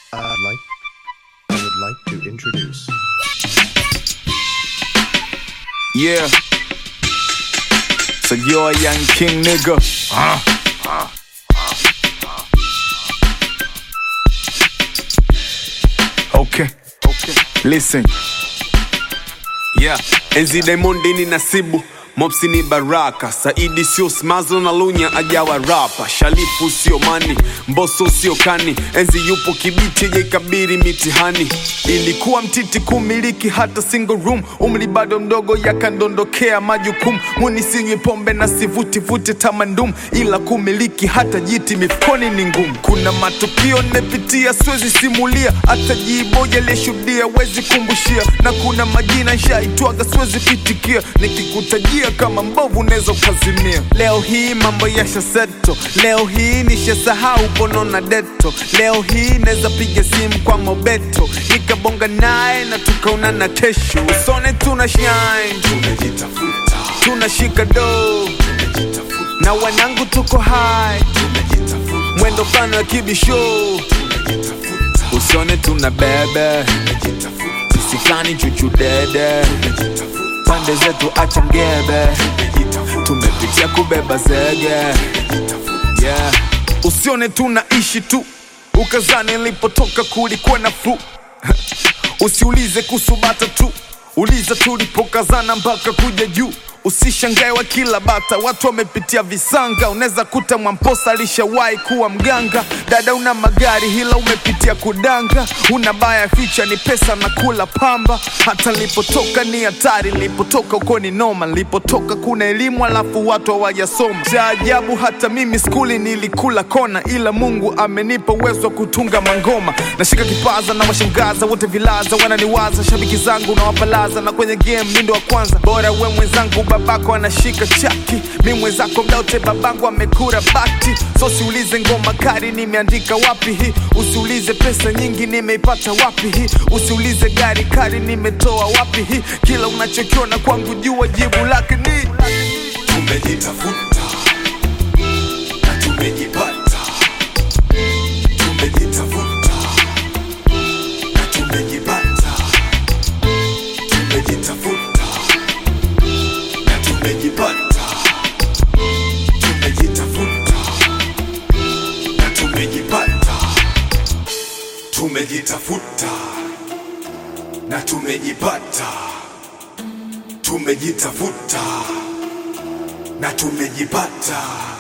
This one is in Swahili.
I'd like, I would like to introduce. Yeah. So you're a young king nigga. Okay. Okay. Listen. Yeah, enzi Diamond ni nasibu Mopsi ni baraka Saidi sio smazo na lunya ajawa rapa Shalifu sio mani, mboso sio kani Enzi yupo kibiti jaikabiri mitihani Ilikuwa mtiti kumiliki hata single room Umri bado mdogo yakandondokea majukumu Muni sinywi pombe na sivuti tamandum Ila kumiliki hata jiti mifukoni ni ngumu Kuna matukio nepitia siwezi simulia Hata jiboja leshuhudia wezi kumbushia Na kuna majina nshaitwaga siwezi pitikia Nikikutajia kama mbovu unaweza ukazimia Leo hii mambo yasha seto Leo hii nishasahau pono na deto Leo hii naweza piga simu kwa mobeto Nikabonga naye na tukaonana kesho Usone tuna shine Tumejitafuta Tunashika do Na wanangu tuko high Mwendo kano ya kibisho Usione tuna bebe Sisi flani chuchu dede Pande zetu acha ngebe Tumepitia kubeba zege yeah. Usione tunaishi tu Ukazani nilipotoka kulikuwa nafuu Usiulize kuhusu bata tu Uliza tulipokazana mpaka kuja juu Usishangae wa kila bata, watu wamepitia visanga. Unaweza kuta Mwamposa alishawahi kuwa mganga. Dada una magari hila umepitia kudanga, una baya ficha ni pesa na kula pamba. Hata nilipotoka ni hatari, nilipotoka uko ni noma, nilipotoka kuna elimu alafu watu hawajasoma. Cha ajabu hata mimi skuli nilikula kona, ila Mungu amenipa uwezo wa kutunga mangoma. Nashika kipaza na washangaza wote vilaza, wananiwaza shabiki zangu na wapalaza, na kwenye game mindo wa kwanza. Bora we mwenzangu, babako anashika chaki, mi mwenzako mdaute, babangu amekura bati. So siulize ngoma kali nimeandika wapi hii, usiulize pesa nyingi nimeipata wapi hii, usiulize gari kali nimetoa wapi hii. Kila unachokiona kwangu jua jibu lake ni tumejitafuta na tumejipata tumejitafuta na tumejipata tumejitafuta na tumejipata tumejitafuta na tumejipata tumejitafuta na tumejipata tumejitafuta na tumejipata